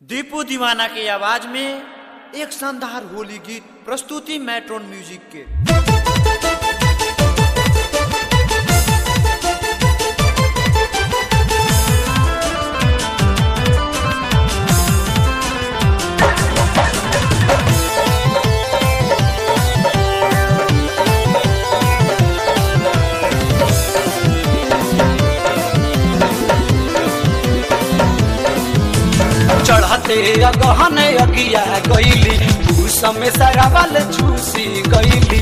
दीपू दीवाना की आवाज में एक शानदार होली गीत प्रस्तुति मैट्रोन म्यूजिक के चढ़ते अगहन अगिया गईली उस समय सारा वाल छूसी गईली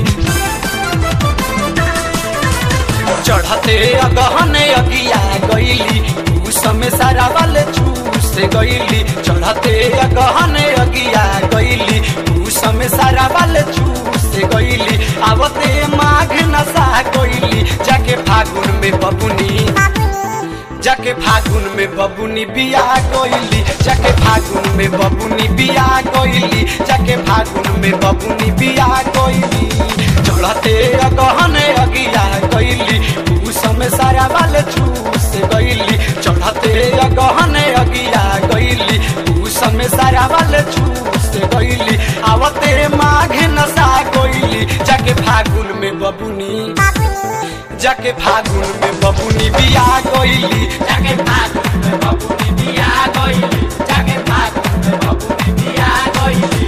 चढ़ते अगहन अगिया गईली उस समय सारा वाल छूस गईली चढ़ते अगहन अगिया गईली उस समय सारा वाल छूस गईली आवते माघ नशा गईली जाके फागुन में बबुनी जाके फागुन में बबुनी बिया गईली जाके फागुन में बबुनी बिया गईली जाके फागुन में बबुनी बिया गईली चढ़ते अगहन अगिया गईली उस समय सारा वाले छूस गईली चढ़ते अगहन अगिया गईली उस समय सारा वाले छूस गईली आवते माघ नशा गईली जाके फागुन में बबुनी जाके फागुन में बबुनी बिया गईली जाके फागुन में बबुनी बिया गईली जाके फागुन में बबुनी बिया गईली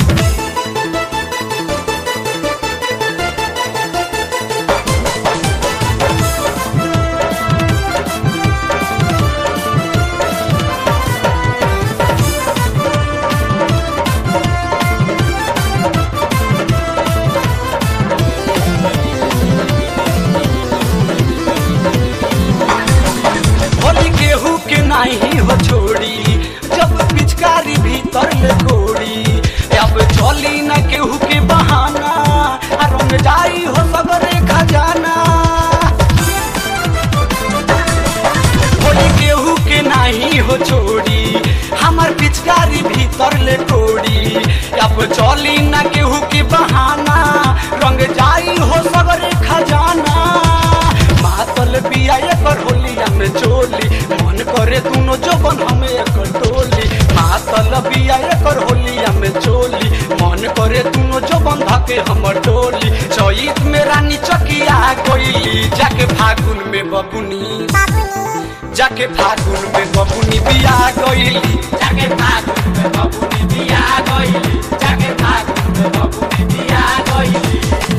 होली गेहूं के नाही हो छोड़ी जब पिचकारी भीतर ले कोड़ी अब चली न केहू के बहाना आ रंग जाई हो सगरे खजाना होली गेहूं के नाही हो छोड़ी हमर पिचकारी भीतर ले कोड़ी अब चली न केहू के बहाना रंग जाई हो सगरे खजाना मातल बिया एकर होलिया में चोली मन करे दुनो जबन हमें एकर टोली मातल बिया एकर होलिया में चोली मन करे दुनो जबन धके हमर टोली चैत में रानी चकिया गईली जाके फागुन में बबुनी जाके फागुन में बबुनी बिया गईली जाके फागुन में बबुनी बिया गईली जाके फागुन में बबुनी बिया गईली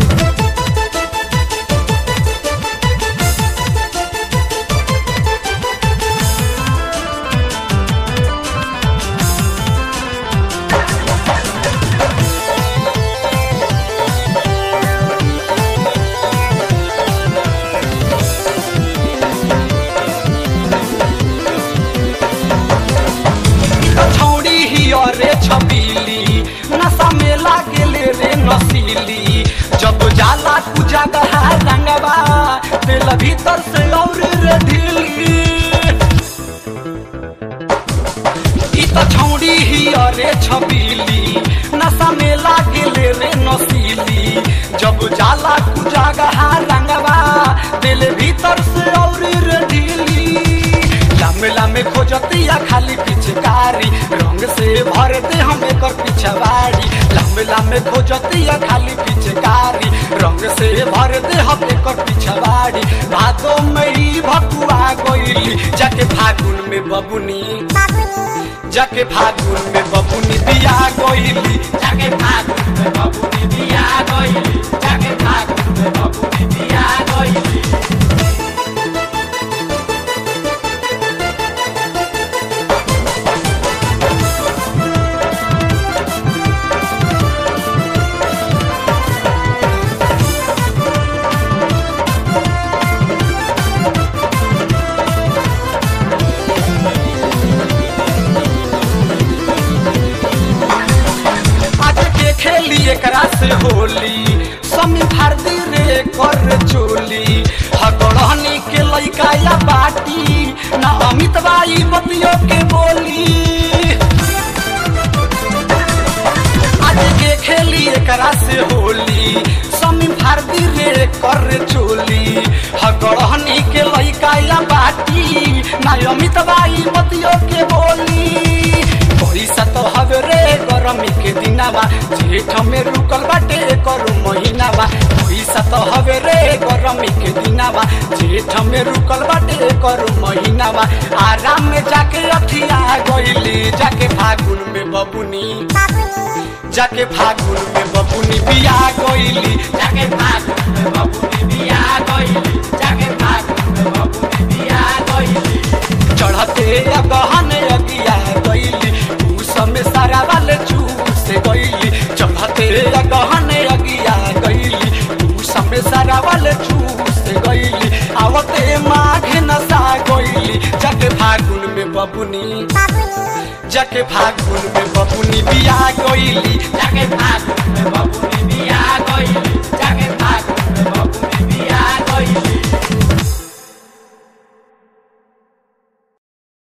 छौड़ी ही रे छबीली नशा में लागेले रे नसीली जब जाला तू जगह रंगवा दिल भीतर से और रे ढीली ई त छौड़ी ही रे छबीली नशा में लागेले रे नसीली जब जाला तू जगह रंगवा दिल भीतर से और रे ढीली लामे लामे खोजतिया खाली पिचकारी रंग से भर दे हम एकर पिछवाड़ी लामे लामे खोजतिया खाली पिचकारी रंग से भर दे हम एकर पिछवाड़ी भादो मई भकुआ गईली जाके फागुन में बबुनी जाके फागुन में बबुनी बिया गईली जाके फागुन में बबुनी बिया गईली जाके फागुन में बबुनी बिया गईली आज के खेली एकरा से होली समी भारती रे कर चोली हगड़हनी के लइका या बाटी ना अमित बाई बतियो के बोली आज के खेली एकरा से होली समी भारती रे कर चोली हगड़हनी के लइका या बाटी ना अमित बाई बतियो के बोली महीनावा जेठ में रुकल बाटे करू महीनावा पैसा तो हवे रे गरमी के दिनावा जेठ में रुकल बाटे करू महीनावा आराम में जाके अठिया गईली जाके फागुन में बबुनी जाके फागुन में बबुनी बिया गईली जाके फागुन में बबुनी बिया गईली जाके फागुन में बबुनी बिया गईली चढ़ते गहन अगिया गईली उस में सारा वाले चूस गईली चढ़ते गहन अगिया गईली उस में सारा वाले चूस गईली आवते माघ नसा गईली जाके फागुन में बबुनी जाके फागुन में बबुनी बिया गईली जाके फागुन में बबुनी बिया